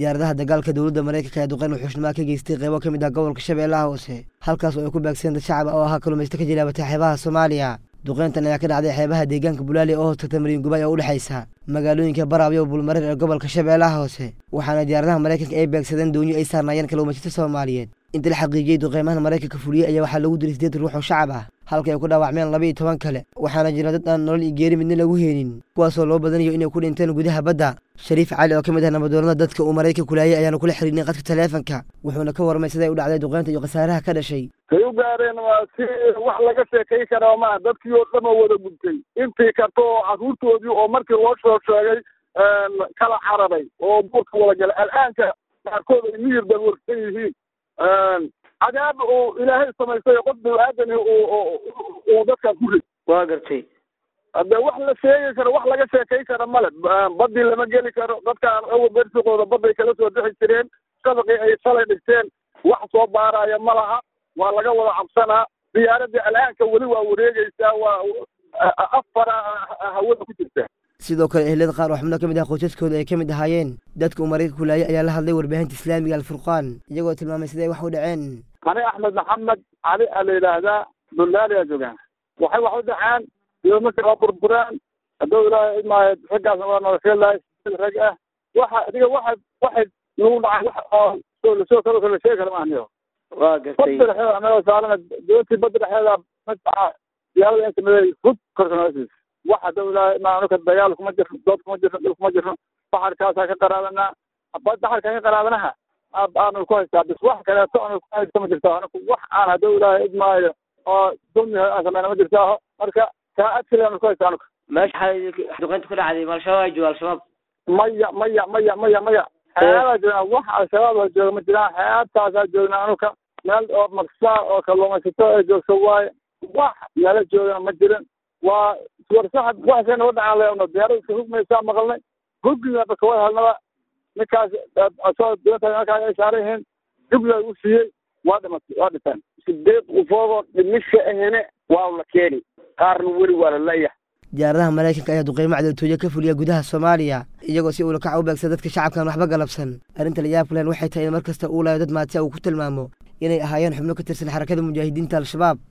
diyaaradaha dagaalka dowladda maraykanka ayaa duqeyn wuxuushnimaa ka geystay qeybo ka mid ah gobolka shabeellaha hoose halkaas oo ay ku baagsadeen dad shacab ah oo ahaa kalumaysto ka jilaabatay xeebaha soomaaliya duqeyntan ayaa ka dhacday xeebaha deegaanka bulaali oo hoostagta mariin gubay oo u dhexaysa magaalooyinka baraabiyo bulmareer ee gobolka shabeellaha hoose waxaana diyaaradaha maraykanka ay beegsadeen doonyo ay saarnaayeen kaluumaysato soomaaliyeed inta la xaqiijiyey duqeymahan maraykanka fuliyey ayaa waxaa lagu dilay sideed ruux oo shacab ah halka ay ku dhaawacmeen laba iyo toban kale waxaana jira dad aan nolol iyo geeri midna lagu heenin kuwaasoo loo badanayo inay ku dhinteen gudaha badda shariif cali oo ka mid ah nabadoonada dadka uu maraykanka kulaayay ayaanu kula xiriirnay qadka taleefanka wuxuuna ka warmay siday u dhacday duqeynta iyo khasaaraha ka dhashay say u gaareen waa si wax laga sheekay karaa maaha dadkii oo dhan oo wada gubtay intii karta oo carruurtoodii oo markii loo soo sheegay kala cararay oo buurka wada galay al'aanka qaarkood ay miyir balwarsan yihiin cadaab uu ilaahay samaystay qof bini-aadani uu dadkan ku rid waa gartay hadde wax la sheegi karo wax laga sheekay kara male badii lama geli karo dadkaan awal bersiqooda badday kala soo bixi jireen shabaqii ay shalay dhigteen wax soo baaraya ma laha waa laga wada cabsanaa diyaaradii al'aanka weli waa wareegeysaa waa afara hawada ku jirta sidoo kale ehlada qaar oo xubno ka mid ah qoysaskooda ay ka mid ahaayeen dadka uu maraykanka kulaayay ayaa la hadlay warbaahinta islaamiga alfurqaan iyagoo tilmaamay siday wax u dhaceen ani axmed maxamed cali a la yidhaahdaa bullaaliyaa joogaan waxay wax u dhaceen doomarka waa burburaan hadduu ilaahay idmaayo raggaasna waa nolosheelahay rag ah waxa adiga waxa waxay nagu dhacay wax oo lasoo kalo kala sheegi kara maahniyo waa gartay badda dhexeeda anagoo saarana doontii badda dhexeeda madfaca diyaarada inta miday hud korka noosiis wax hadduu ilaahay idmaayo anuka dagaal kuma jirno dood kuma jirno dhul kuma jirno baxarkaasaa ka qaraadanaa baxarkaa ka qaraadanaha aanu ku haystaa bis wax kaleeto aanu ku haysta ma jirto aniku wax aan hadduu ilaahay idmaayo oo dulmi aan sameyna ma jirtaaho marka saacad kale aanu ku haysta anuka meesha waxaa duqeynta ku dhacday ma al-shabaab ay jooga al-shabaab maya maya maya maya maya xeebaa joognaa wax al-shabaab oo jooga ma jiraan xeebtaasaa joognaa anuka meel oo maksaa oo kalluumaysato ee joogto waaye wax meelo joogana ma jirin waa warsaxad waxsay naga dhacaan leeno diyaarada iska hugmaysaa maqalnay huggiga kawada helnaba ninkaas asoo doonta markaa ay saaran yihiin jubla u siiyey waa dhimatay waa dhinteen sideed qofoodoo dhimisha ahene waa la keeni qaarna weli waa la leeyahay diyaaradaha maraykanka ayaa duqeymo cadowtooyo ka fuliya gudaha soomaaliya iyagoo si uulakaca u beegsa dadka shacabkan waxba galabsan arrinta layaabka lehen waxay tahay in mar kasta uu layo dad maatiya uu ku tilmaamo inay ahaayeen xubno ka tirsan xarakada mujaahidiinta al-shabaab